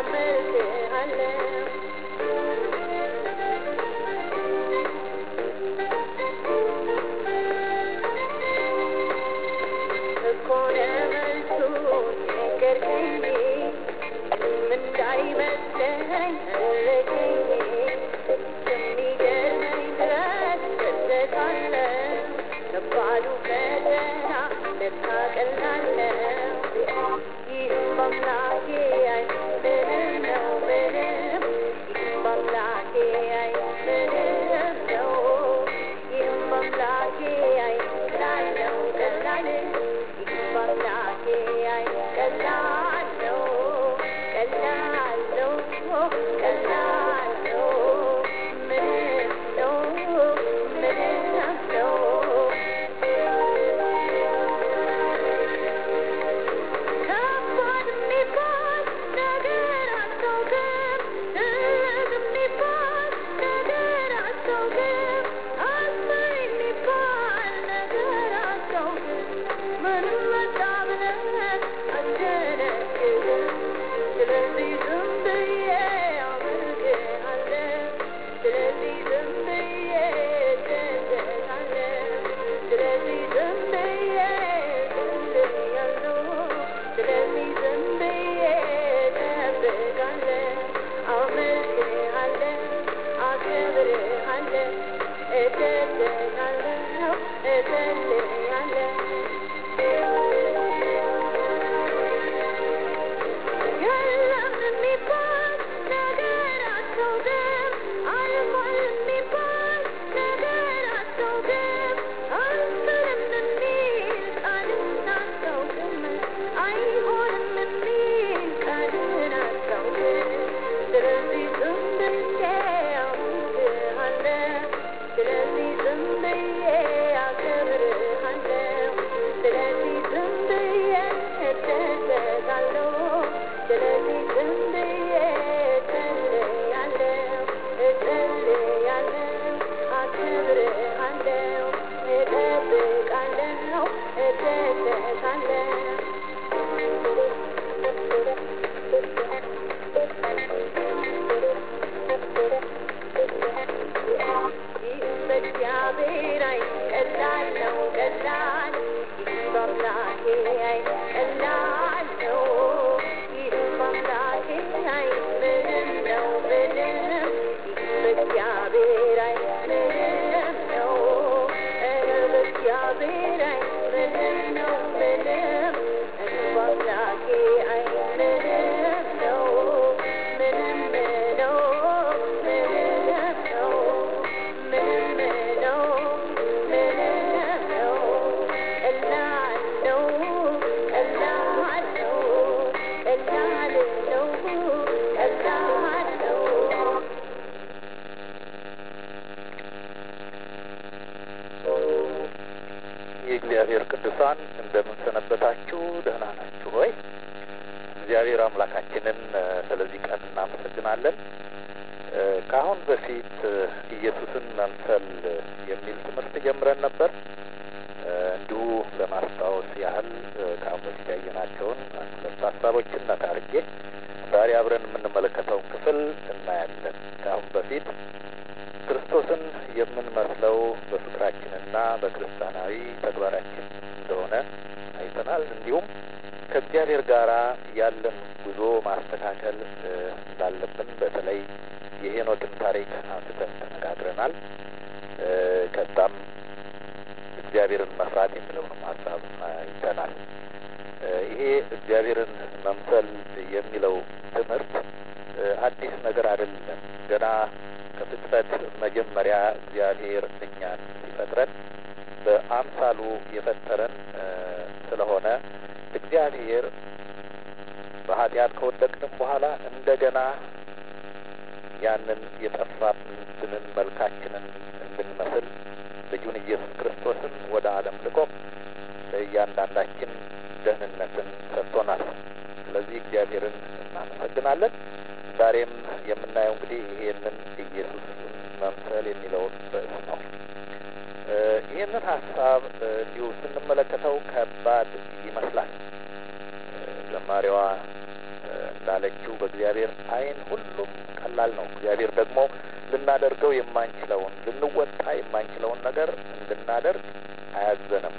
የእግዚአብሔር ቅዱሳን እንደምን ሰነበታችሁ? ደህና ናችሁ ሆይ? እግዚአብሔር አምላካችንን ስለዚህ ቀን እናመሰግናለን። ከአሁን በፊት ኢየሱስን መምሰል የሚል ትምህርት ጀምረን ነበር። እንዲሁ ለማስታወስ ያህል ከአሁን በፊት ያየናቸውን አንድ ሁለት ሀሳቦችን ነካ አድርጌ ዛሬ አብረን የምንመለከተውን ክፍል እናያለን። ከአሁን በፊት ክርስቶስን የምንመስለው በፍቅራችንና በክርስቲያናዊ ተግባራችን እንደሆነ አይተናል። እንዲሁም ከእግዚአብሔር ጋር ያለን ጉዞ ማስተካከል እንዳለብን በተለይ የሄኖክን ታሪክ አንስተን ተነጋግረናል። ከዛም እግዚአብሔርን መፍራት የሚለውንም ሀሳብ አይተናል። ይሄ እግዚአብሔርን መምሰል የሚለው ትምህርት አዲስ ነገር አይደለም። ገና ከፍጥረት መጀመሪያ እግዚአብሔር እኛን ሲፈጥረን በአምሳሉ የፈጠረን ስለሆነ እግዚአብሔር በኃጢአት ከወደቅንም በኋላ እንደገና ያንን የጠፋብንን መልካችንን እንድንመስል ልጁን ኢየሱስ ክርስቶስን ወደ ዓለም ልኮ ለእያንዳንዳችን ደህንነትን ሰጥቶናል። ስለዚህ እግዚአብሔርን እናመሰግናለን። ዛሬም የምናየው እንግዲህ ይሄንን ኢየሱስን መምሰል የሚለውን ርዕስ ነው። ይህንን ሀሳብ እንዲሁ ስንመለከተው ከባድ ይመስላል። ዘማሪዋ እንዳለችው በእግዚአብሔር ዓይን ሁሉም ቀላል ነው። እግዚአብሔር ደግሞ ልናደርገው የማንችለውን ልንወጣ የማንችለውን ነገር እንድናደርግ አያዘንም።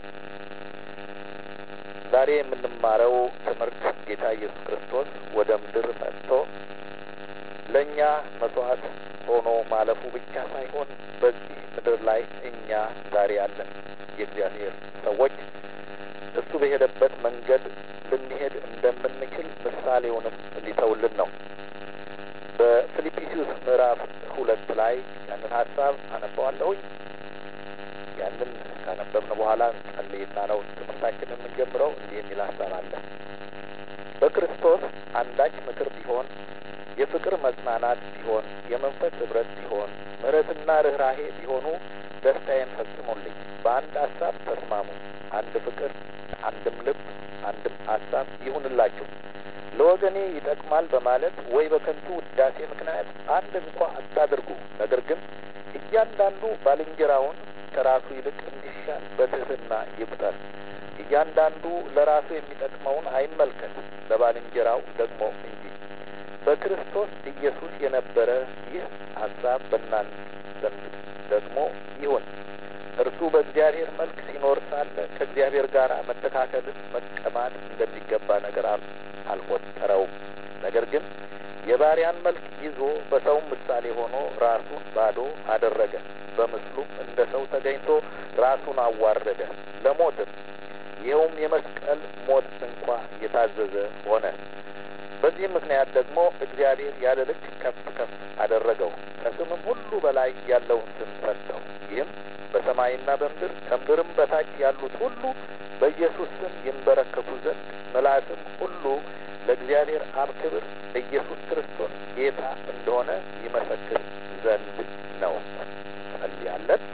ዛሬ የምንማረው ትምህርት ጌታ ኢየሱስ ክርስቶስ ወደ ምድር መጥቶ ለእኛ መስዋዕት ሆኖ ማለፉ ብቻ ሳይሆን በዚህ ምድር ላይ እኛ ዛሬ ያለን የእግዚአብሔር ሰዎች እሱ በሄደበት መንገድ ልንሄድ እንደምንችል ምሳሌውንም ሊተውልን ነው። በፊልጵስዩስ ምዕራፍ ሁለት ላይ ያንን ሀሳብ አነባዋለሁኝ። ያንን ካነበብን በኋላ ጸልይና ነው ትምህርታችንን የምንጀምረው። እንዲህ የሚል ሀሳብ አለ። በክርስቶስ አንዳች ምክር ቢሆን፣ የፍቅር መጽናናት ቢሆን፣ የመንፈስ ኅብረት ቢሆን፣ ምሕረትና ርኅራሄ ቢሆኑ ደስታዬን ፈጽሙልኝ። በአንድ ሀሳብ ተስማሙ፣ አንድ ፍቅር፣ አንድም ልብ፣ አንድም ሀሳብ ይሁንላችሁ። ለወገኔ ይጠቅማል በማለት ወይ በከንቱ ውዳሴ ምክንያት አንድ እንኳ አታድርጉ። ነገር ግን እያንዳንዱ ባልንጀራውን ከራሱ ይልቅ እንዲሻል በትሕትና ይቁጠር። እያንዳንዱ ለራሱ የሚጠቅመውን አይመልከት፣ ለባልንጀራው ደግሞ እንጂ። በክርስቶስ ኢየሱስ የነበረ ይህ ሀሳብ በእናንተ ዘንድ ደግሞ ይሁን። እርሱ በእግዚአብሔር መልክ ሲኖር ሳለ ከእግዚአብሔር ጋር መተካከልን መቀማት እንደሚገባ ነገር አልቆጠረውም። ነገር ግን የባሪያን መልክ ይዞ በሰውም ምሳሌ ሆኖ ራሱን ባዶ አደረገ። በምስሉም እንደ ሰው ተገኝቶ ራሱን አዋረደ፣ ለሞትም ይኸውም የመስቀል ሞት እንኳ የታዘዘ ሆነ። በዚህም ምክንያት ደግሞ እግዚአብሔር ያለ ልክ ከፍ ከፍ አደረገው፣ ከስምም ሁሉ በላይ ያለውን ስም ሰጠው። ይህም በሰማይና በምድር ከምድርም በታች ያሉት ሁሉ በኢየሱስ ስም ይንበረከኩ ዘንድ ምላስም ሁሉ ለእግዚአብሔር አብ ክብር ኢየሱስ ክርስቶስ ጌታ እንደሆነ ይመሰክር ዘንድ ነው። ጸልያለን።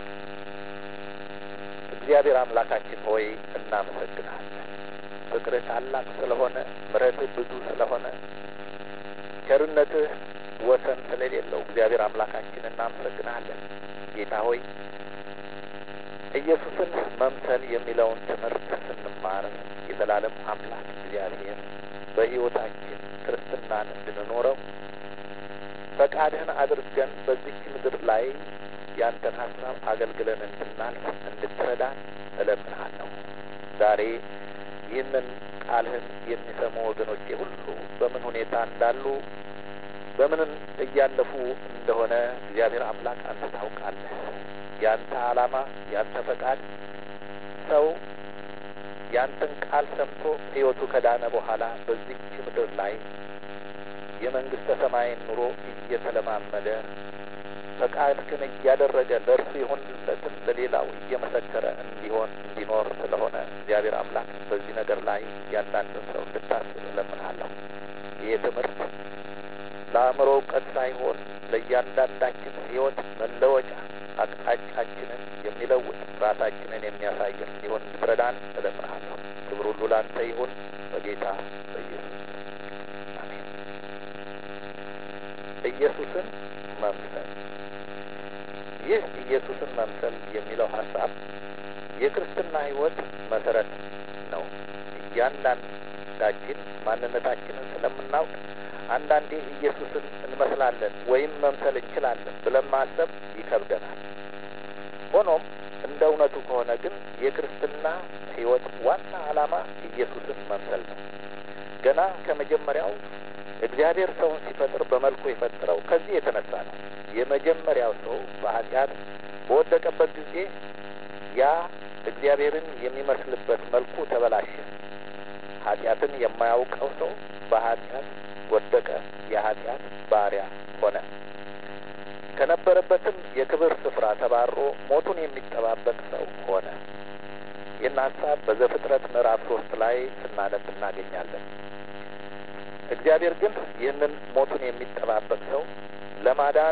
እግዚአብሔር አምላካችን ሆይ እናመሰግናለን። ፍቅርህ ታላቅ ስለሆነ፣ ምሕረትህ ብዙ ስለሆነ፣ ቸርነትህ ወሰን ስለሌለው እግዚአብሔር አምላካችን እናመሰግናለን። ጌታ ሆይ ኢየሱስን መምሰል የሚለውን ትምህርት ስንማር የዘላለም አምላክ እግዚአብሔር በሕይወታችን ክርስትናን እንድንኖረው ፈቃድህን አድርገን በዚች ምድር ላይ ያንተን ሀሳብ አገልግለን እንድናልፍ እንድትረዳን እለምንሃለሁ። ዛሬ ይህንን ቃልህን የሚሰሙ ወገኖቼ ሁሉ በምን ሁኔታ እንዳሉ በምን እያለፉ እንደሆነ እግዚአብሔር አምላክ አንተ ታውቃለህ። ያንተ ዓላማ ያንተ ፈቃድ ሰው ያንተን ቃል ሰምቶ ሕይወቱ ከዳነ በኋላ በዚች ምድር ላይ የመንግሥተ ሰማይን ኑሮ እየተለማመደ ፈቃድህን እያደረገ ለእርሱ የሆንለትን ለሌላው እየመሰከረ እንዲሆን እንዲኖር ስለሆነ እግዚአብሔር አምላክ በዚህ ነገር ላይ እያንዳንዱን ሰው እንድታስብ እለምንሃለሁ። ይህ ትምህርት ለአእምሮ እውቀት ሳይሆን ለእያንዳንዳችን ሕይወት መለወጫ አቅጣጫችንን የሚለውጥ ራሳችንን የሚያሳየን እንዲሆን እንድትረዳን እለምንሃለሁ። ክብር ሁሉ ላንተ ይሁን በጌታ በኢየሱስ አሜን። ኢየሱስን መምሰል ይህ ኢየሱስን መምሰል የሚለው ሀሳብ የክርስትና ሕይወት መሰረት ነው። እያንዳንዳችን ማንነታችንን ስለምናውቅ አንዳንዴ ኢየሱስን እንመስላለን ወይም መምሰል እንችላለን ብለን ማሰብ ይከብደናል። ሆኖም እንደ እውነቱ ከሆነ ግን የክርስትና ሕይወት ዋና ዓላማ ኢየሱስን መምሰል ነው። ገና ከመጀመሪያው እግዚአብሔር ሰውን ሲፈጥር በመልኩ የፈጠረው ከዚህ የተነሳ ነው። የመጀመሪያው ሰው በኃጢአት በወደቀበት ጊዜ ያ እግዚአብሔርን የሚመስልበት መልኩ ተበላሸ። ኃጢአትን የማያውቀው ሰው በኃጢአት ወደቀ፣ የኃጢአት ባሪያ ሆነ። ከነበረበትም የክብር ስፍራ ተባሮ ሞቱን የሚጠባበቅ ሰው ሆነ። ይህን ሀሳብ በዘፍጥረት ምዕራፍ ሶስት ላይ ስናነብ እናገኛለን። እግዚአብሔር ግን ይህንን ሞቱን የሚጠባበቅ ሰው ለማዳን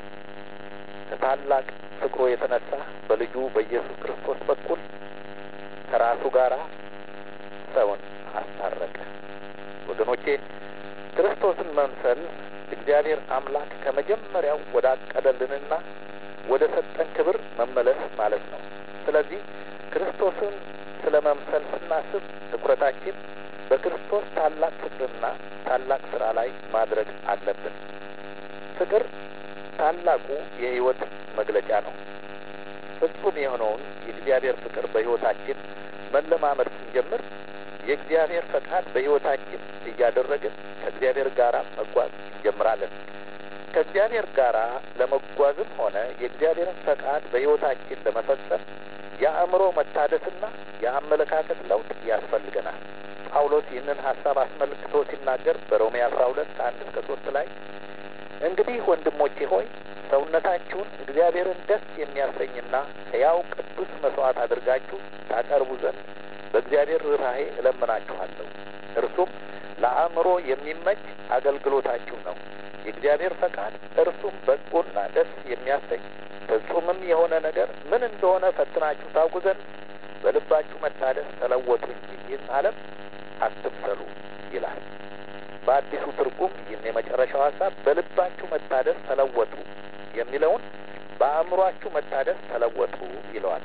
ከታላቅ ፍቅሩ የተነሳ በልጁ በኢየሱስ ክርስቶስ በኩል ከራሱ ጋር ሰውን አስታረቀ። ወገኖቼ ክርስቶስን መምሰል እግዚአብሔር አምላክ ከመጀመሪያው ወደ አቀደልንና ወደ ሰጠን ክብር መመለስ ማለት ነው። ስለዚህ ክርስቶስን ስለ መምሰል ስናስብ ትኩረታችን በክርስቶስ ታላቅ ፍቅርና ታላቅ ስራ ላይ ማድረግ አለብን። ፍቅር ታላቁ የሕይወት መግለጫ ነው። ፍጹም የሆነውን የእግዚአብሔር ፍቅር በሕይወታችን መለማመድ ስንጀምር የእግዚአብሔር ፈቃድ በሕይወታችን እያደረግን ከእግዚአብሔር ጋር መጓዝ እንጀምራለን። ከእግዚአብሔር ጋር ለመጓዝም ሆነ የእግዚአብሔርን ፈቃድ በሕይወታችን ለመፈጸም የአእምሮ መታደስና የአመለካከት ለውጥ ያስፈልገናል። ጳውሎስ ይህንን ሀሳብ አስመልክቶ ሲናገር በሮሜ አስራ ሁለት ከአንድ እስከ ሶስት ላይ እንግዲህ ወንድሞቼ ሆይ ሰውነታችሁን እግዚአብሔርን ደስ የሚያሰኝና ሕያው ቅዱስ መስዋዕት አድርጋችሁ ታቀርቡ ዘንድ በእግዚአብሔር ርኅራኄ እለምናችኋለሁ። እርሱም ለአእምሮ የሚመች አገልግሎታችሁ ነው። የእግዚአብሔር ፈቃድ እርሱም በጎና ደስ የሚያሰኝ ፍጹምም የሆነ ነገር ምን እንደሆነ ፈትናችሁ ታውቁ ዘንድ በልባችሁ መታደስ ተለወጡ እንጂ ይህን ዓለም አትምሰሉ ይላል። በአዲሱ ትርጉም ይህን የመጨረሻው ሀሳብ በልባችሁ መታደስ ተለወጡ የሚለውን በአእምሯችሁ መታደስ ተለወጡ ይለዋል።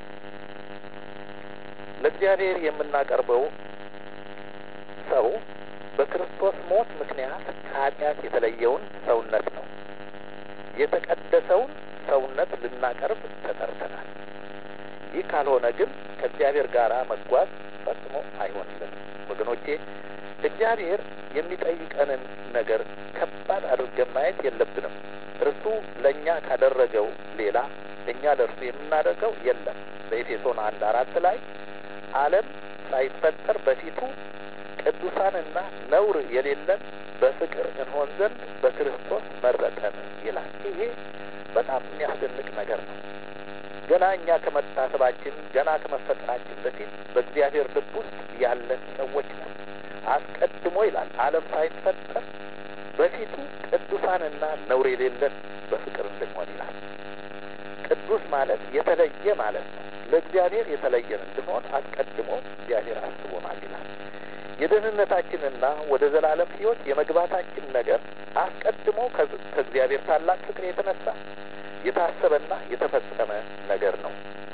ለእግዚአብሔር የምናቀርበው ሰው በክርስቶስ ሞት ምክንያት ከኃጢአት የተለየውን ሰውነት ነው። የተቀደሰውን ሰውነት ልናቀርብ ተጠርተናል። ይህ ካልሆነ ግን ከእግዚአብሔር ጋር መጓዝ ፈጽሞ አይሆንልንም። ወገኖቼ እግዚአብሔር የሚጠይቀንን ነገር ከባድ አድርገን ማየት የለብንም። እርሱ ለእኛ ካደረገው ሌላ እኛ ለእርሱ የምናደርገው የለም። በኤፌሶን አንድ አራት ላይ ዓለም ሳይፈጠር በፊቱ ቅዱሳንና ነውር የሌለን በፍቅር እንሆን ዘንድ በክርስቶስ መረጠን ይላል። ይሄ በጣም የሚያስደንቅ ነገር ነው። ገና እኛ ከመታሰባችን ገና ከመፈጠራችን በፊት በእግዚአብሔር ልብ ውስጥ ያለን ሰዎች ነን። አስቀድሞ ይላል ዓለም ሳይፈጠር በፊቱ ቅዱሳንና ነውር የሌለን በፍቅር እንድንሆን ይላል። ቅዱስ ማለት የተለየ ማለት ነው። ለእግዚአብሔር የተለየን እንድንሆን አስቀድሞ እግዚአብሔር አስቦናል ይላል። የደህንነታችንና ወደ ዘላለም ሕይወት የመግባታችን ነገር አስቀድሞ ከእግዚአብሔር ታላቅ ፍቅር የተነሳ የታሰበና የተፈጸመ ነገር ነው።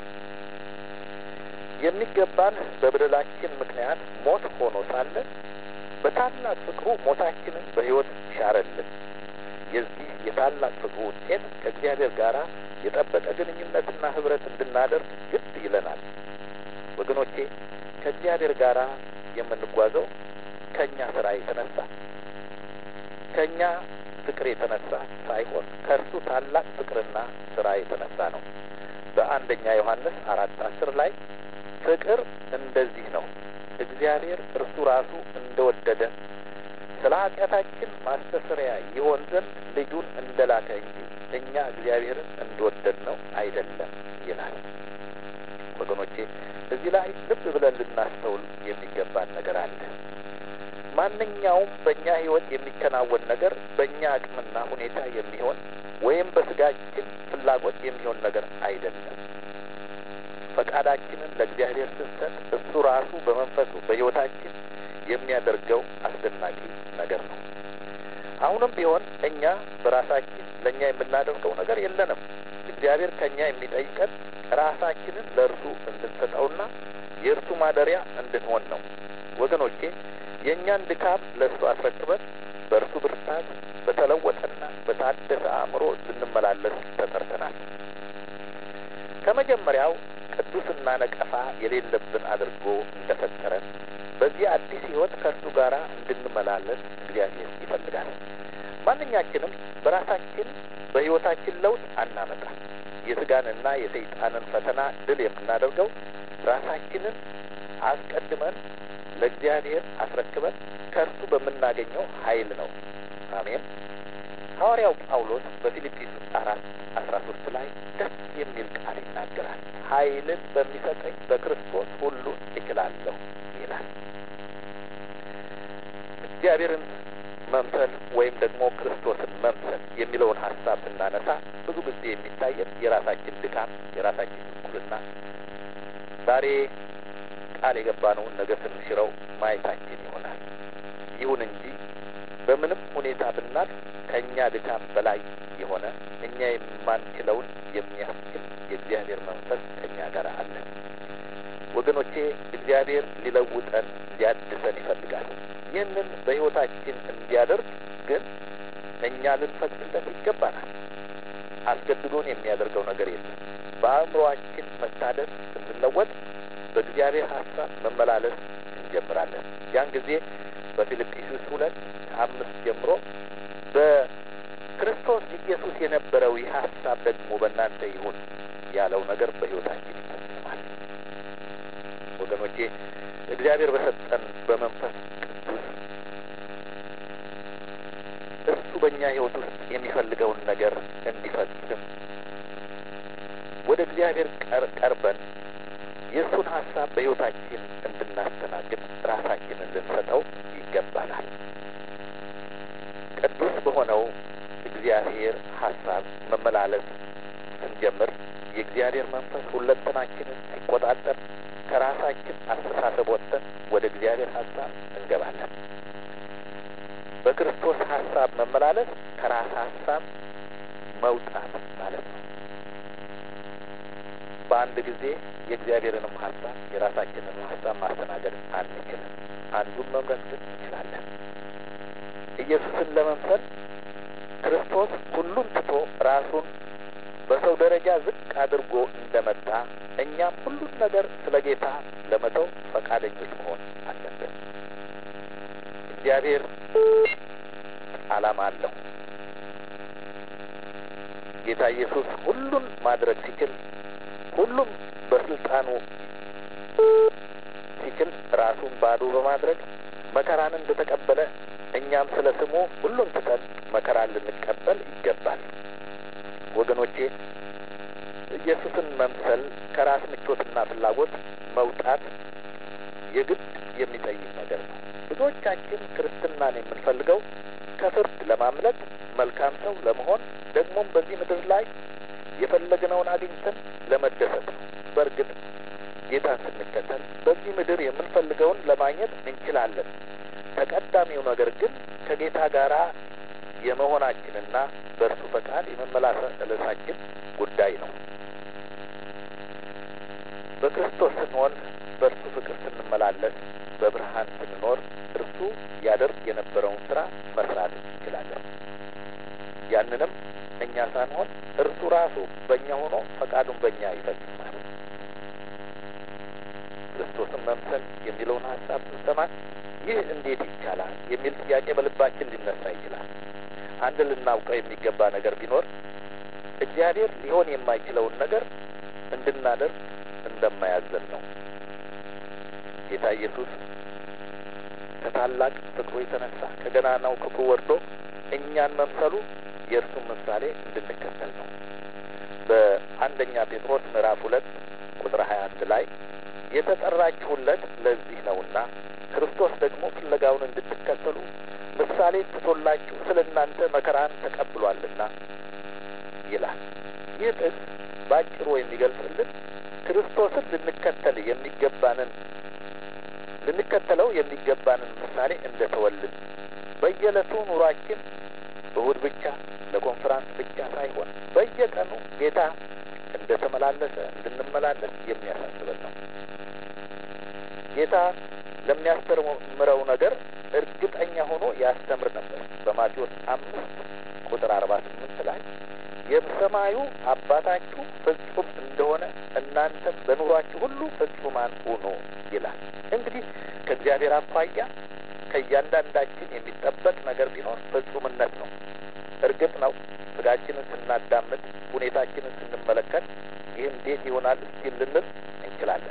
የሚገባን በበደላችን ምክንያት ሞት ሆኖ ሳለ በታላቅ ፍቅሩ ሞታችንን በሕይወት ሻረልን። የዚህ የታላቅ ፍቅሩ ውጤት ከእግዚአብሔር ጋር የጠበቀ ግንኙነትና ኅብረት እንድናደርግ ግድ ይለናል። ወገኖቼ ከእግዚአብሔር ጋር የምንጓዘው ከእኛ ስራ የተነሳ ከእኛ ፍቅር የተነሳ ሳይሆን ከእርሱ ታላቅ ፍቅርና ስራ የተነሳ ነው። በአንደኛ ዮሐንስ አራት አስር ላይ ፍቅር እንደዚህ ነው፣ እግዚአብሔር እርሱ ራሱ እንደወደደ ስለ ኃጢአታችን ማስተስሪያ ይሆን ዘንድ ልጁን እንደላከ እንጂ እኛ እግዚአብሔርን እንደወደድ ነው አይደለም ይላል። ወገኖቼ እዚህ ላይ ልብ ብለን ልናስተውል የሚገባን ነገር አለ። ማንኛውም በእኛ ሕይወት የሚከናወን ነገር በእኛ አቅምና ሁኔታ የሚሆን ወይም በስጋችን ፍላጎት የሚሆን ነገር አይደለም። ፈቃዳችንን ለእግዚአብሔር ስንሰጥ እሱ ራሱ በመንፈሱ በሕይወታችን የሚያደርገው አስደናቂ ነገር ነው። አሁንም ቢሆን እኛ በራሳችን ለእኛ የምናደርገው ነገር የለንም። እግዚአብሔር ከእኛ የሚጠይቀን ራሳችንን ለእርሱ እንድንሰጠውና የእርሱ ማደሪያ እንድንሆን ነው። ወገኖቼ የእኛን ድካም ለእርሱ አስረክበን በእርሱ ብርታት በተለወጠና በታደሰ አእምሮ ልንመላለስ ተጠርተናል። ከመጀመሪያው ቅዱስና ነቀፋ የሌለብን አድርጎ እንደፈጠረን በዚህ አዲስ ሕይወት ከእርሱ ጋር እንድንመላለስ እግዚአብሔር ይፈልጋል። ማንኛችንም በራሳችን በሕይወታችን ለውጥ አናመጣም። የሥጋንና የሰይጣንን ፈተና ድል የምናደርገው ራሳችንን አስቀድመን ለእግዚአብሔር አስረክበን ከእርሱ በምናገኘው ኃይል ነው። አሜን። ሐዋርያው ጳውሎስ በፊልጵስዩስ አራት አስራ ሶስት ላይ ደስ የሚል ቃል ይናገራል። ኃይልን በሚሰጠኝ በክርስቶስ ሁሉ እችላለሁ ይላል። እግዚአብሔርን መምሰል ወይም ደግሞ ክርስቶስን መምሰል የሚለውን ሀሳብ ስናነሳ ብዙ ጊዜ የሚታየን የራሳችን ድካም፣ የራሳችን እኩልና ዛሬ ቃል የገባነውን ነገ ስንሽረው ማየታችን ይሆናል። ይሁን እንጂ በምንም ሁኔታ ብናል ከእኛ ድካም በላይ የሆነ እኛ የማንችለውን የሚያስችል የእግዚአብሔር መንፈስ ከእኛ ጋር አለ። ወገኖቼ እግዚአብሔር ሊለውጠን ሊያድሰን ይፈልጋል። ይህንን በሕይወታችን እንዲያደርግ ግን እኛ ልንፈቅድለት ይገባናል። አስገድዶን የሚያደርገው ነገር የለም። በአእምሮአችን መታደስ ስንለወጥ በእግዚአብሔር ሀሳብ መመላለስ እንጀምራለን። ያን ጊዜ በፊልጵስዩስ ሁለት ከአምስት ጀምሮ በክርስቶስ ኢየሱስ የነበረው ይህ ሀሳብ ደግሞ በእናንተ ይሁን ያለው ነገር በሕይወታችን ይፈጽማል። ወገኖቼ እግዚአብሔር በሰጠን በመንፈስ ቅዱስ እሱ በእኛ ሕይወት ውስጥ የሚፈልገውን ነገር እንዲፈጽም ወደ እግዚአብሔር ቀርበን የእሱን ሀሳብ በሕይወታችን እንድናስተናግድ ራሳችንን ልንሰጠው ይገባናል። ቅዱስ በሆነው እግዚአብሔር ሀሳብ መመላለስ ስንጀምር የእግዚአብሔር መንፈስ ሁለንተናችንን ሲቆጣጠር ከራሳችን አስተሳሰብ ወጥተን ወደ እግዚአብሔር ሀሳብ እንገባለን። በክርስቶስ ሀሳብ መመላለስ ከራስ ሀሳብ መውጣት ማለት ነው። በአንድ ጊዜ የእግዚአብሔርንም ሀሳብ የራሳችንን ሀሳብ ማስተናገድ አንችልም። አንዱን መምረጥ ግን እንችላለን። ኢየሱስን ለመምሰል ክርስቶስ ሁሉን ትቶ ራሱን በሰው ደረጃ ዝቅ አድርጎ እንደመጣ እኛም ሁሉን ነገር ስለ ጌታ ለመተው ፈቃደኞች መሆን አለብን። እግዚአብሔር ዓላማ አለው። ጌታ ኢየሱስ ሁሉን ማድረግ ሲችል፣ ሁሉም በስልጣኑ ሲችል ራሱን ባዶ በማድረግ መከራን እንደተቀበለ እኛም ስለ ስሙ ሁሉን ትተን መከራን ልንቀበል ይገባል። ወገኖቼ ኢየሱስን መምሰል ከራስ ምቾትና ፍላጎት መውጣት የግድ የሚጠይቅ ነገር ነው። ብዙዎቻችን ክርስትናን የምንፈልገው ከፍርድ ለማምለጥ መልካም ሰው ለመሆን ደግሞም በዚህ ምድር ላይ የፈለግነውን አግኝተን ለመደሰት ነው። በእርግጥ ጌታን ስንከተል በዚህ ምድር የምንፈልገውን ለማግኘት እንችላለን። ተቀዳሚው ነገር ግን ከጌታ ጋር የመሆናችንና በእርሱ ፈቃድ የመመላለሳችን ጉዳይ ነው። በክርስቶስ ስንሆን በእርሱ ፍቅር ስንመላለስ በብርሃን ስንኖር እርሱ ያደርግ የነበረውን ስራ መስራት እንችላለን። ያንንም እኛ ሳንሆን እርሱ ራሱ በእኛ ሆኖ ፈቃዱን በእኛ ይፈጽማል። ክርስቶስን መምሰል የሚለውን ሀሳብ ስንሰማ ይህ እንዴት ይቻላል የሚል ጥያቄ በልባችን ሊነሳ ይችላል። አንድ ልናውቀው የሚገባ ነገር ቢኖር እግዚአብሔር ሊሆን የማይችለውን ነገር እንድናደርግ እንደማያዘን ነው። ጌታ ኢየሱስ ከታላቅ ፍቅሩ የተነሳ ከገናናው ክብሩ ወርዶ እኛን መምሰሉ የእርሱን ምሳሌ እንድንከተል ነው። በአንደኛ ጴጥሮስ ምዕራፍ ሁለት ቁጥር ሀያ አንድ ላይ የተጠራችሁለት ለዚህ ነውና ክርስቶስ ደግሞ ፍለጋውን እንድትከተሉ ምሳሌ ትቶላችሁ ስለ እናንተ መከራን ተቀብሏልና ይላል። ይህ ጥቅስ በአጭሩ የሚገልጽልን ክርስቶስን ልንከተል የሚገባንን ልንከተለው የሚገባንን ምሳሌ እንደተወልን በየዕለቱ ኑሯችን እሁድ ብቻ ለኮንፈራንስ ብቻ ሳይሆን በየቀኑ ጌታ እንደተመላለሰ እንድንመላለስ የሚያሳስበን ነው። ጌታ ለሚያስተምረው ነገር እርግጠኛ ሆኖ ያስተምር ነበር። በማቴዎስ አምስት ቁጥር አርባ ስምንት ላይ የሰማዩ አባታችሁ ፍጹም እንደሆነ እናንተም በኑሯችሁ ሁሉ ፍጹማን ሁኑ ይላል። እንግዲህ ከእግዚአብሔር አኳያ ከእያንዳንዳችን የሚጠበቅ ነገር ቢኖር ፍጹምነት ነው። እርግጥ ነው ስጋችንን ስናዳምጥ፣ ሁኔታችንን ስንመለከት ይህ እንዴት ይሆናል እስኪል ልንል እንችላለን።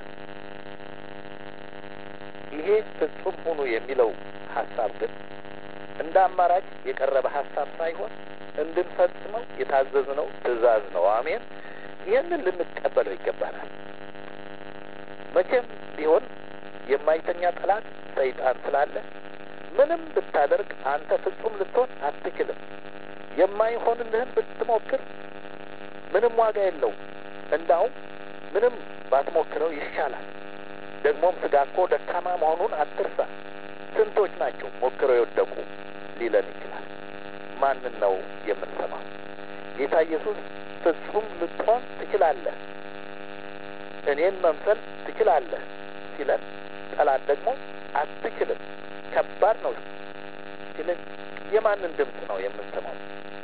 ይሄ ፍጹም ሁኑ የሚለው ሀሳብ ግን እንደ አማራጭ የቀረበ ሀሳብ ሳይሆን እንድንፈጽመው የታዘዝነው ትእዛዝ ነው። አሜን። ይህንን ልንቀበለው ይገባናል። መቼም ቢሆን የማይተኛ ጠላት ሰይጣን ስላለ ምንም ብታደርግ አንተ ፍጹም ልትሆን አትችልም። የማይሆንልህን ብትሞክር ምንም ዋጋ የለውም። እንዳውም ምንም ባትሞክረው ይሻላል። ደግሞም ስጋ እኮ ደካማ መሆኑን አትርሳ። ስንቶች ናቸው ሞክረው የወደቁ ሊለን ይችላል። ማንን ነው የምንሰማው? ጌታ ኢየሱስ ፍጹም ልትሆን ትችላለህ፣ እኔን መምሰል ትችላለህ ሲለን፣ ጠላት ደግሞ አትችልም፣ ከባድ ነው ሲልን የማንን ድምፅ ነው የምንሰማው?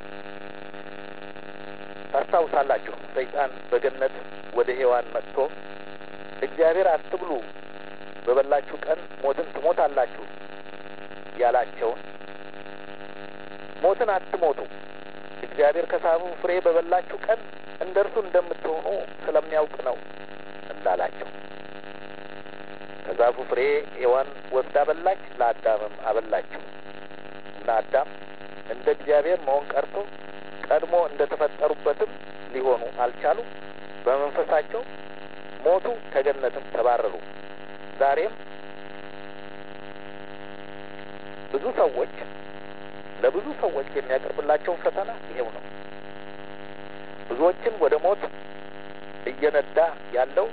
ታስታውሳላችሁ ሰይጣን በገነት ወደ ሔዋን መጥቶ እግዚአብሔር አትብሉ፣ በበላችሁ ቀን ሞትን ትሞታላችሁ ያላቸውን ሞትን አትሞቱ፣ እግዚአብሔር ከሳቡ ፍሬ በበላችሁ ቀን እንደ እርሱ እንደምትሆኑ ስለሚያውቅ ነው እንዳላቸው። ከዛፉ ፍሬ ሔዋን ወስዳ በላች፣ ለአዳምም አበላችው እና አዳም እንደ እግዚአብሔር መሆን ቀርቶ ቀድሞ እንደ ተፈጠሩበትም ሊሆኑ አልቻሉ። በመንፈሳቸው ሞቱ፣ ከገነትም ተባረሩ። ዛሬም ብዙ ሰዎች ለብዙ ሰዎች የሚያቀርብላቸው ፈተና ይሄው ነው። ብዙዎችን ወደ ሞት እየነዳ ያለው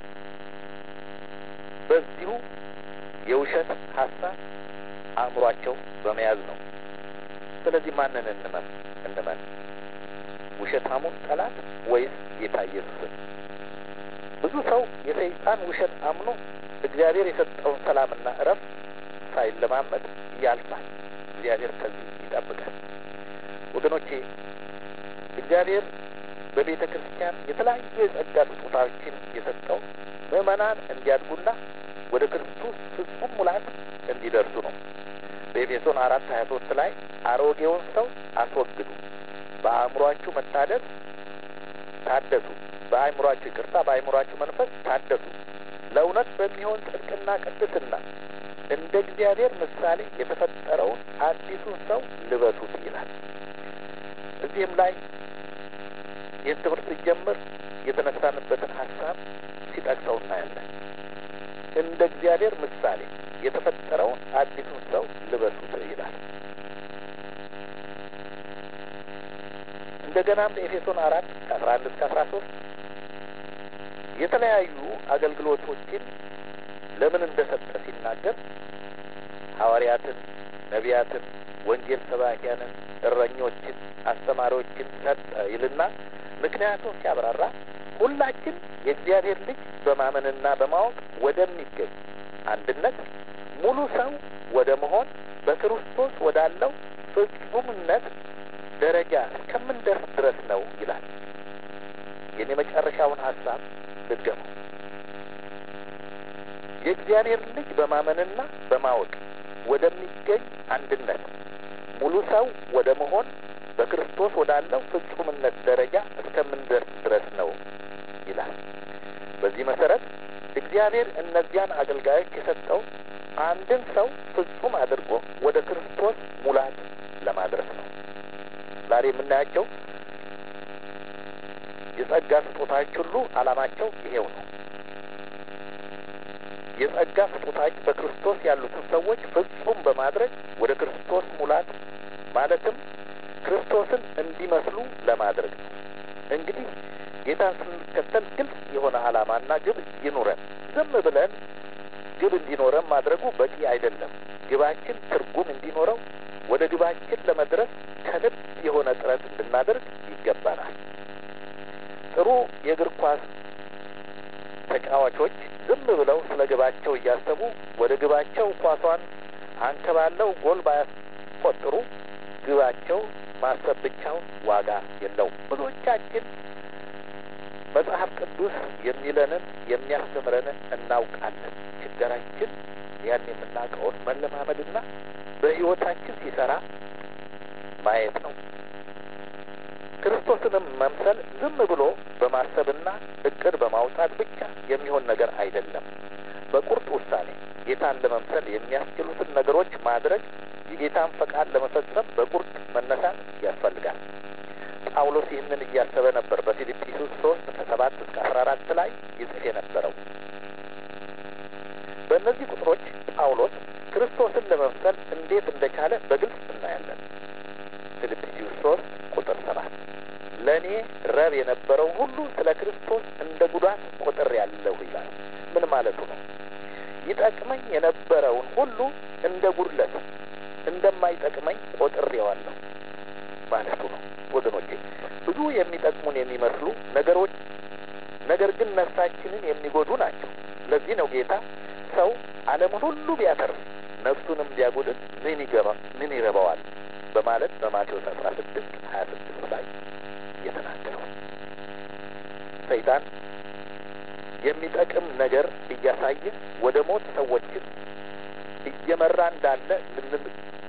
በዚሁ የውሸት ሀሳብ አእምሯቸው በመያዝ ነው። ስለዚህ ማንን እንመን እንመን? ውሸታሙን ጠላት ወይስ ጌታ ኢየሱስን? ብዙ ሰው የሰይጣን ውሸት አምኖ እግዚአብሔር የሰጠውን ሰላምና እረፍት ሳይለማመድ ያልፋል። እግዚአብሔር ከዚህ ይጠብቃል። ወገኖቼ እግዚአብሔር በቤተ ክርስቲያን የተለያዩ የጸጋ ስጦታዎችን የሰጠው ምዕመናን እንዲያድጉና ወደ ክርስቶስ ፍጹም ሙላት እንዲደርሱ ነው። በኤፌሶን አራት ሀያ ሶስት ላይ አሮጌውን ሰው አስወግዱ፣ በአእምሯችሁ መታደስ ታደሱ፣ በአእምሯችሁ ይቅርታ፣ በአእምሯችሁ መንፈስ ታደሱ፣ ለእውነት በሚሆን ጽድቅና ቅድስና እንደ እግዚአብሔር ምሳሌ የተፈጠረውን አዲሱን ሰው ልበሱት ይላል። እዚህም ላይ ይህን ትምህርት ሲጀምር የተነሳንበትን ሀሳብ ሲጠቅሰው እናያለን። እንደ እግዚአብሔር ምሳሌ የተፈጠረውን አዲሱን ሰው ልበሱት ይላል። እንደገናም በኤፌሶን አራት ከአስራ አንድ እስከ አስራ ሶስት የተለያዩ አገልግሎቶችን ለምን እንደሰጠ ሲናገር ሐዋርያትን፣ ነቢያትን፣ ወንጌል ሰባኪያንን፣ እረኞችን፣ አስተማሪዎችን ሰጠ ይልና ምክንያቱም ሲያብራራ ሁላችን የእግዚአብሔር ልጅ በማመንና በማወቅ ወደሚገኝ አንድነት ሙሉ ሰው ወደ መሆን በክርስቶስ ወዳለው ፍጹምነት ደረጃ እስከምንደርስ ድረስ ነው ይላል። ይህን የመጨረሻውን ሀሳብ ልገመው። የእግዚአብሔር ልጅ በማመንና በማወቅ ወደሚገኝ አንድነት ሙሉ ሰው ወደ መሆን በክርስቶስ ወዳለው ፍጹምነት ደረጃ እስከምንደርስ ድረስ ነው ይላል። በዚህ መሰረት እግዚአብሔር እነዚያን አገልጋዮች የሰጠው አንድን ሰው ፍጹም አድርጎ ወደ ክርስቶስ ሙላት ለማድረስ ነው። ዛሬ የምናያቸው የጸጋ ስጦታዎች ሁሉ ዓላማቸው ይሄው ነው። የጸጋ ስጦታዎች በክርስቶስ ያሉትን ሰዎች ፍጹም በማድረግ ወደ ክርስቶስ ሙላት ማለትም ክርስቶስን እንዲመስሉ ለማድረግ ነው። እንግዲህ ጌታን ስንከተል ግልጽ የሆነ ዓላማና ግብ ይኑረን። ዝም ብለን ግብ እንዲኖረን ማድረጉ በቂ አይደለም። ግባችን ትርጉም እንዲኖረው ወደ ግባችን ለመድረስ ከልብ የሆነ ጥረት እንድናደርግ ይገባናል። ጥሩ የእግር ኳስ ተጫዋቾች ዝም ብለው ስለ ግባቸው እያሰቡ ወደ ግባቸው ኳሷን አንከባለው ጎል ባያስቆጥሩ ግባቸው ማሰብ ብቻው ዋጋ የለውም። ብዙዎቻችን መጽሐፍ ቅዱስ የሚለንን የሚያስተምረንን እናውቃለን። ችግራችን ያን የምናውቀውን መለማመድና በሕይወታችን ሲሰራ ማየት ነው። ክርስቶስንም መምሰል ዝም ብሎ በማሰብና እቅድ በማውጣት ብቻ የሚሆን ነገር አይደለም። በቁርጥ ውሳኔ ጌታን ለመምሰል የሚያስችሉትን ነገሮች ማድረግ፣ የጌታን ፈቃድ ለመፈጸም በቁርጥ መነሳት ያስፈልጋል። ጳውሎስ ይህንን እያሰበ ነበር በፊልጵስዩስ ሶስት ከሰባት እስከ አስራ አራት ላይ ይጽፍ የነበረው። በእነዚህ ቁጥሮች ጳውሎስ ክርስቶስን ለመምሰል እንዴት እንደቻለ በግልጽ እናያለን። ፊልጵስዩስ ሶስት ቁጥር ሰባት ለእኔ ረብ የነበረው ሁሉ ስለ ክርስቶስ እንደ ጉዳት ቆጥር ያለሁ ይላል። ምን ማለቱ ነው? ይጠቅመኝ የነበረውን ሁሉ እንደ ጉድለት እንደማይጠቅመኝ ቆጥሬዋለሁ ማለቱ ነው። ወገኖቼ ብዙ የሚጠቅሙን የሚመስሉ ነገሮች ነገር ግን ነፍሳችንን የሚጎዱ ናቸው። ለዚህ ነው ጌታ ሰው ዓለሙን ሁሉ ቢያተርፍ ነፍሱንም ቢያጎድል ምን ይገባ ምን ይረባዋል በማለት በማቴዎስ አስራ ስድስት ሀያ ስድስት ላይ የተናገረው ሰይጣን የሚጠቅም ነገር እያሳየ ወደ ሞት ሰዎችን እየመራ እንዳለ ልንል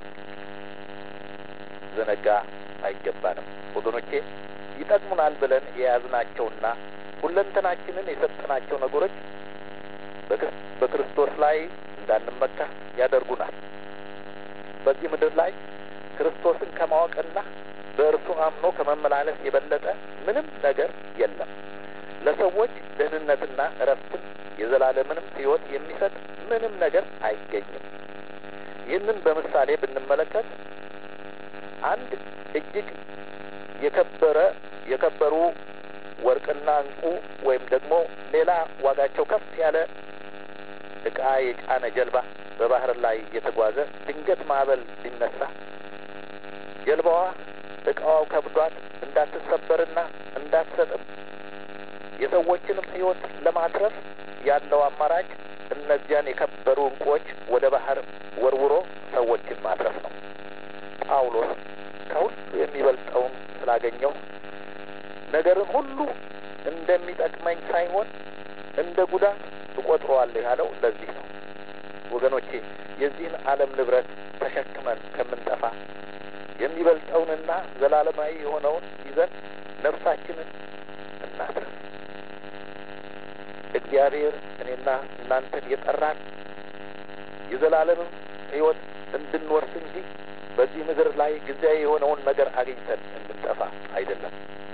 ዘነጋ አይገባንም። ወገኖቼ ይጠቅሙናል ብለን የያዝናቸውና ሁለንተናችንን የሰጠናቸው ነገሮች በክርስቶስ ላይ እንዳንመካ ያደርጉናል። በዚህ ምድር ላይ ክርስቶስን ከማወቅና በእርሱ አምኖ ከመመላለስ የበለጠ ምንም ነገር የለም። ለሰዎች ደህንነትና እረፍትን የዘላለምንም ሕይወት የሚሰጥ ምንም ነገር አይገኝም። ይህንን በምሳሌ ብንመለከት አንድ እጅግ የከበረ የከበሩ ወርቅና እንቁ ወይም ደግሞ ሌላ ዋጋቸው ከፍ ያለ ዕቃ የጫነ ጀልባ በባህር ላይ እየተጓዘ ድንገት ማዕበል ሊነሳ ጀልባዋ ዕቃዋው ከብዷት እንዳትሰበርና እንዳትሰጥም የሰዎችንም ሕይወት ለማትረፍ ያለው አማራጭ እነዚያን የከበሩ እንቁዎች ወደ ባህር ወርውሮ ሰዎችን ማትረፍ ነው። ጳውሎስ ከሁሉ የሚበልጠውን ስላገኘው ነገርን ሁሉ እንደሚጠቅመኝ ሳይሆን እንደ ጉዳት እቆጥረዋለሁ ያለው ለዚህ ነው። ወገኖቼ የዚህን ዓለም ንብረት ተሸክመን ከምንጠፋ የሚበልጠውንና ዘላለማዊ የሆነውን ይዘን ነፍሳችንን እናትረፍ። እግዚአብሔር እኔና እናንተን የጠራን የዘላለምን ሕይወት እንድንወርስ እንጂ በዚህ ምድር ላይ ጊዜያዊ የሆነውን ነገር አግኝተን እንድንጠፋ አይደለም።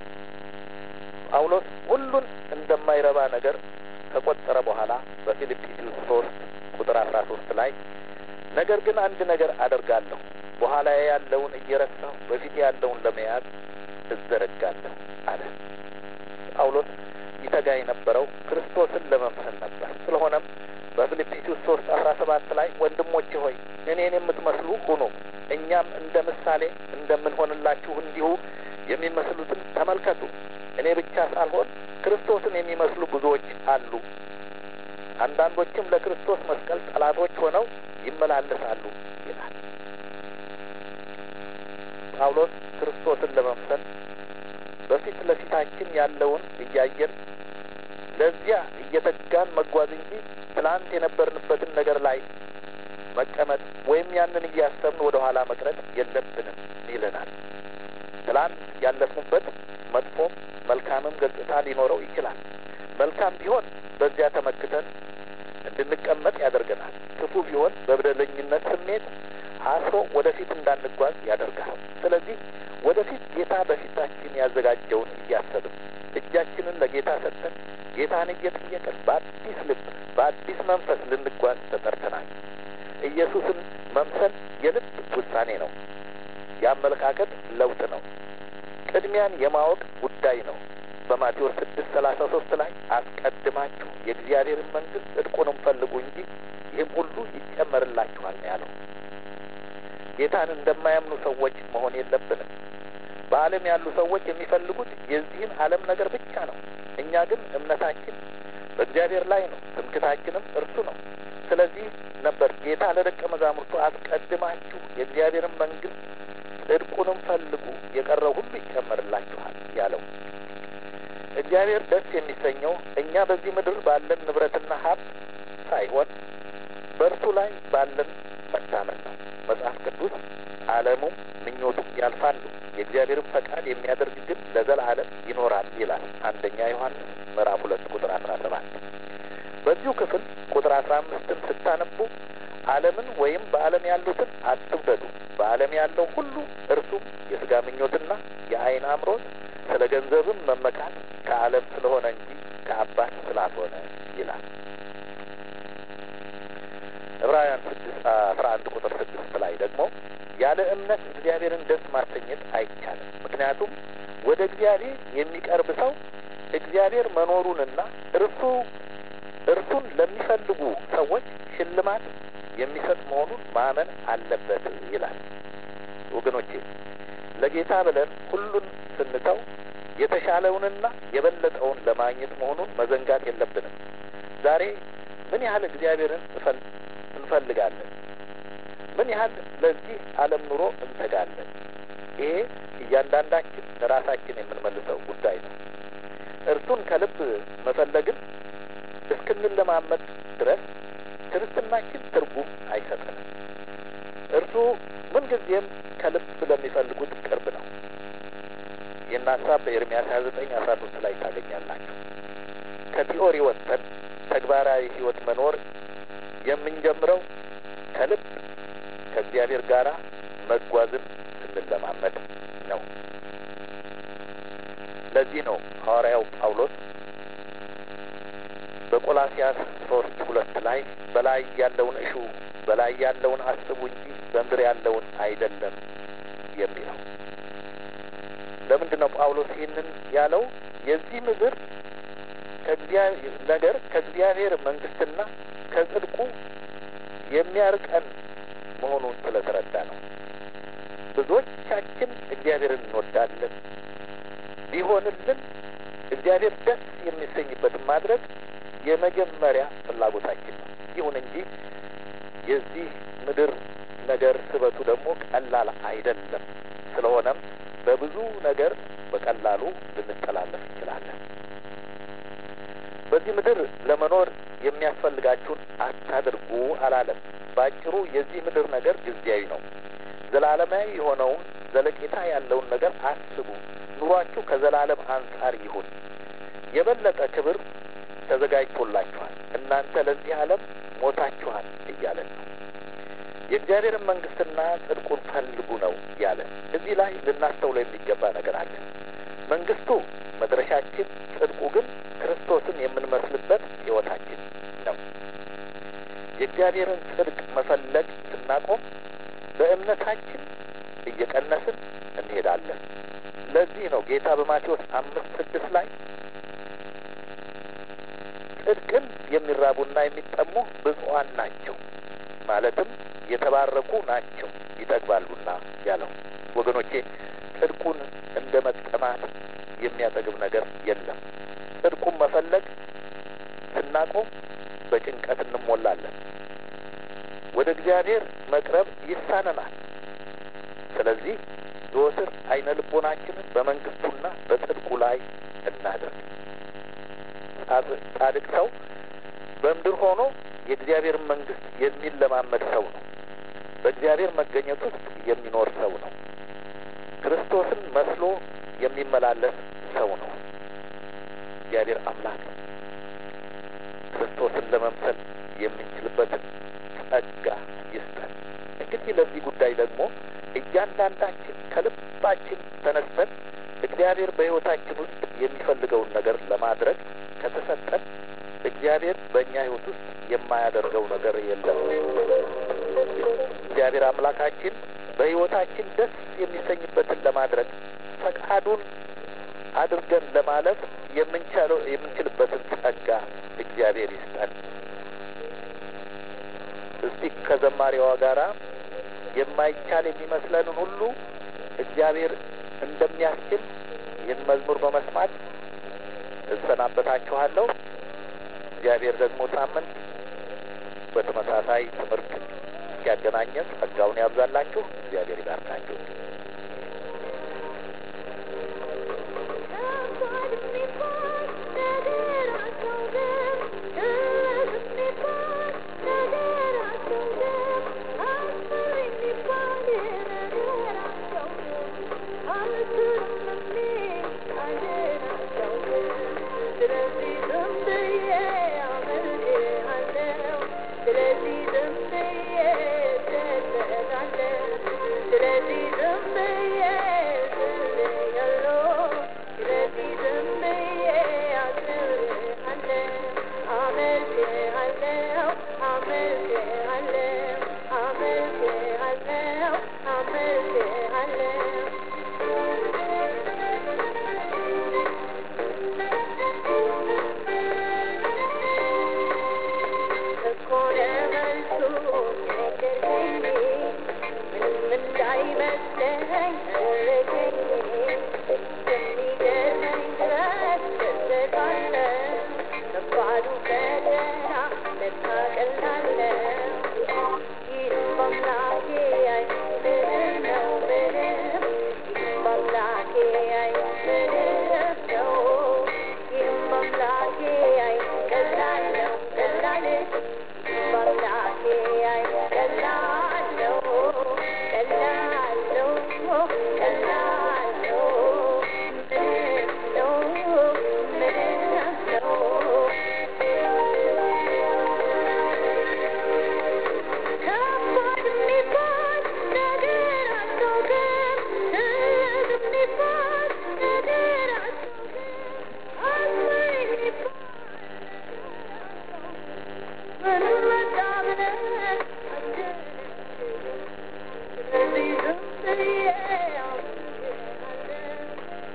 ጳውሎስ ሁሉን እንደማይረባ ነገር ከቆጠረ በኋላ በፊልጵስዩስ ሶስት ቁጥር አስራ ሶስት ላይ ነገር ግን አንድ ነገር አደርጋለሁ፣ በኋላ ያለውን እየረሳሁ በፊት ያለውን ለመያዝ እዘረጋለሁ አለ። ጳውሎስ ይተጋ የነበረው ክርስቶስን ለመምሰል ነበር። ስለሆነም በፊልጵስዩስ ሶስት አስራ ሰባት ላይ ወንድሞቼ ሆይ እኔን የምትመስሉ ሁኑ፣ እኛም እንደ ምሳሌ እንደምንሆንላችሁ እንዲሁ የሚመስሉትን ተመልከቱ። እኔ ብቻ ሳልሆን ክርስቶስን የሚመስሉ ብዙዎች አሉ። አንዳንዶችም ለክርስቶስ መስቀል ጠላቶች ሆነው ይመላለሳሉ ይላል ጳውሎስ። ክርስቶስን ለመምሰል በፊት ለፊታችን ያለውን እያየን ለዚያ እየተጋን መጓዝ እንጂ ትናንት የነበርንበትን ነገር ላይ መቀመጥ ወይም ያንን እያሰብን ወደ ኋላ መቅረት የለብንም ይለናል። ትላንት ያለፍንበት መጥፎም መልካምም ገጽታ ሊኖረው ይችላል። መልካም ቢሆን በዚያ ተመክተን እንድንቀመጥ ያደርገናል። ክፉ ቢሆን በበደለኝነት ስሜት አስሮ ወደፊት እንዳንጓዝ ያደርጋል። ስለዚህ ወደፊት ጌታ በፊታችን ያዘጋጀውን እያሰብን እጃችንን ለጌታ ሰጥተን ጌታን እየጠየቅን በአዲስ ልብ በአዲስ መንፈስ ልንጓዝ ተጠርተናል። ኢየሱስን መምሰል የልብ ውሳኔ ነው። የአመለካከት ለውጥ ነው። ቅድሚያን የማወቅ ጉዳይ ነው። በማቴዎስ ስድስት ሰላሳ ሶስት ላይ አስቀድማችሁ የእግዚአብሔርን መንግሥት ጽድቁንም ፈልጉ እንጂ ይህም ሁሉ ይጨመርላችኋል ነው ያለው። ጌታን እንደማያምኑ ሰዎች መሆን የለብንም። በዓለም ያሉ ሰዎች የሚፈልጉት የዚህን ዓለም ነገር ብቻ ነው። እኛ ግን እምነታችን በእግዚአብሔር ላይ ነው፣ ትምክታችንም እርሱ ነው። ስለዚህ ነበር ጌታ ለደቀ መዛሙርቱ አስቀድማችሁ የእግዚአብሔርን መንግሥት ጽድቁንም ፈልጉ የቀረው ሁሉ ይጨመርላችኋል ያለው። እግዚአብሔር ደስ የሚሰኘው እኛ በዚህ ምድር ባለን ንብረትና ሀብት ሳይሆን በእርሱ ላይ ባለን መታመን ነው። መጽሐፍ ቅዱስ ዓለሙም ምኞቱም ያልፋሉ፣ የእግዚአብሔርን ፈቃድ የሚያደርግ ግን ለዘላለም ይኖራል ይላል። አንደኛ ዮሐንስ ምዕራፍ ሁለት ቁጥር አስራ ሰባት በዚሁ ክፍል ቁጥር አስራ አምስትን ስታነቡ ዓለምን ወይም በዓለም ያሉትን አትውደዱ፣ በዓለም ያለው ሁሉ እርሱም የሥጋ ምኞትና የዓይን አምሮት ስለ ገንዘብም መመካት ከዓለም ስለሆነ እንጂ ከአባት ስላልሆነ ይላል። ዕብራውያን ስድስት አስራ አንድ ቁጥር ስድስት ላይ ደግሞ ያለ እምነት እግዚአብሔርን ደስ ማሰኘት አይቻልም። ምክንያቱም ወደ እግዚአብሔር የሚቀርብ ሰው እግዚአብሔር መኖሩንና እርሱ እርሱን ለሚፈልጉ ሰዎች ሽልማት የሚሰጥ መሆኑን ማመን አለበት ይላል። ወገኖቼ ለጌታ ብለን ሁሉን ስንተው የተሻለውንና የበለጠውን ለማግኘት መሆኑን መዘንጋት የለብንም። ዛሬ ምን ያህል እግዚአብሔርን እንፈልጋለን? ምን ያህል ለዚህ ዓለም ኑሮ እንተጋለን? ይሄ እያንዳንዳችን ለራሳችን የምንመልሰው ጉዳይ ነው። እርሱን ከልብ መፈለግን እስክንለማመድ ድረስ ክርስትናችን ትርጉም አይሰጠንም። እርሱ ምንጊዜም ከልብ ለሚፈልጉት ቅርብ ነው። ይህን ሀሳብ በኤርምያስ ሀያ ዘጠኝ አስራ ሶስት ላይ ታገኛላችሁ። ከቲዎሪ ወጥተን ተግባራዊ ሕይወት መኖር የምንጀምረው ከልብ ከእግዚአብሔር ጋር መጓዝን ስንለማመድ ነው። ለዚህ ነው ሐዋርያው ጳውሎስ በቆላሲያስ ሶስት ሁለት ላይ በላይ ያለውን እሹ በላይ ያለውን አስቡ እንጂ በምድር ያለውን አይደለም የሚለው። ለምንድን ነው ጳውሎስ ይህንን ያለው? የዚህ ምድር ነገር ከእግዚአብሔር መንግስትና ከጽድቁ የሚያርቀን መሆኑን ስለተረዳ ነው። ብዙዎቻችን እግዚአብሔርን እንወዳለን። ቢሆንልን እግዚአብሔር ደስ የሚሰኝበትን ማድረግ የመጀመሪያ ፍላጎታችን ነው። ይሁን እንጂ የዚህ ምድር ነገር ስበቱ ደግሞ ቀላል አይደለም። ስለሆነም በብዙ ነገር በቀላሉ ልንጠላለፍ እንችላለን። በዚህ ምድር ለመኖር የሚያስፈልጋችሁን አታድርጉ አላለም። በአጭሩ የዚህ ምድር ነገር ጊዜያዊ ነው። ዘላለማዊ የሆነውን ዘለቄታ ያለውን ነገር አስቡ። ኑሯችሁ ከዘላለም አንጻር ይሁን። የበለጠ ክብር ተዘጋጅቶላችኋል። እናንተ ለዚህ ዓለም ሞታችኋል እያለን ነው። የእግዚአብሔርን መንግስትና ጽድቁን ፈልጉ ነው ያለን። እዚህ ላይ ልናስተውለው የሚገባ ነገር አለ። መንግስቱ መድረሻችን፣ ጽድቁ ግን ክርስቶስን የምንመስልበት ሕይወታችን ነው። የእግዚአብሔርን ጽድቅ መፈለግ ስናቆም በእምነታችን እየቀነስን እንሄዳለን። ለዚህ ነው ጌታ በማቴዎስ አምስት ስድስት ላይ ጽድቅን የሚራቡና የሚጠሙ ብፁዓን ናቸው ማለትም የተባረኩ ናቸው ይጠግባሉና ያለው። ወገኖቼ ጽድቁን እንደ መጠማት የሚያጠግብ ነገር የለም። ጽድቁን መፈለግ ስናቆም በጭንቀት እንሞላለን። ወደ እግዚአብሔር መቅረብ ይሳነናል። ስለዚህ ዘወትር አይነ ልቦናችንን በመንግስቱና በጽድቁ ላይ እናደርግ። ጻድቅ ሰው በምድር ሆኖ የእግዚአብሔርን መንግስት የሚለማመድ ሰው ነው። በእግዚአብሔር መገኘት ውስጥ የሚኖር ሰው ነው። ክርስቶስን መስሎ የሚመላለስ ሰው ነው። እግዚአብሔር አምላክ ክርስቶስን ለመምሰል የምንችልበትን ጸጋ ይስጠን። እንግዲህ ለዚህ ጉዳይ ደግሞ እያንዳንዳችን ከልባችን ተነስተን እግዚአብሔር በሕይወታችን ውስጥ የሚፈልገውን ነገር ለማድረግ ከተሰጠን እግዚአብሔር በእኛ ሕይወት ውስጥ የማያደርገው ነገር የለም። እግዚአብሔር አምላካችን በሕይወታችን ደስ የሚሰኝበትን ለማድረግ ፈቃዱን አድርገን ለማለፍ የምንችለው የምንችልበትን ጸጋ እግዚአብሔር ይስጠን። እስቲ ከዘማሪዋ ጋራ የማይቻል የሚመስለንን ሁሉ እግዚአብሔር እንደሚያስችል ይህን መዝሙር በመስማት እሰናበታችኋለሁ። እግዚአብሔር ደግሞ ሳምንት በተመሳሳይ ትምህርት እስኪያገናኘን ጸጋውን ያብዛላችሁ። እግዚአብሔር ይባርካችሁ። ስለዚህ ዝም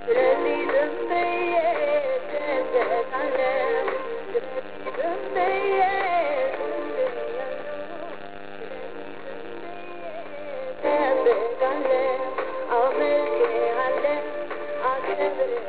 ስለዚህ ዝም ብዬ እደሰታለሁ። ስለዚህ ዝም ብዬ ዝም ብያለሁ። ስለዚህ ዝም ብዬ እጠብቃለሁ። አመልክሃለሁ፣ አከብርሃለሁ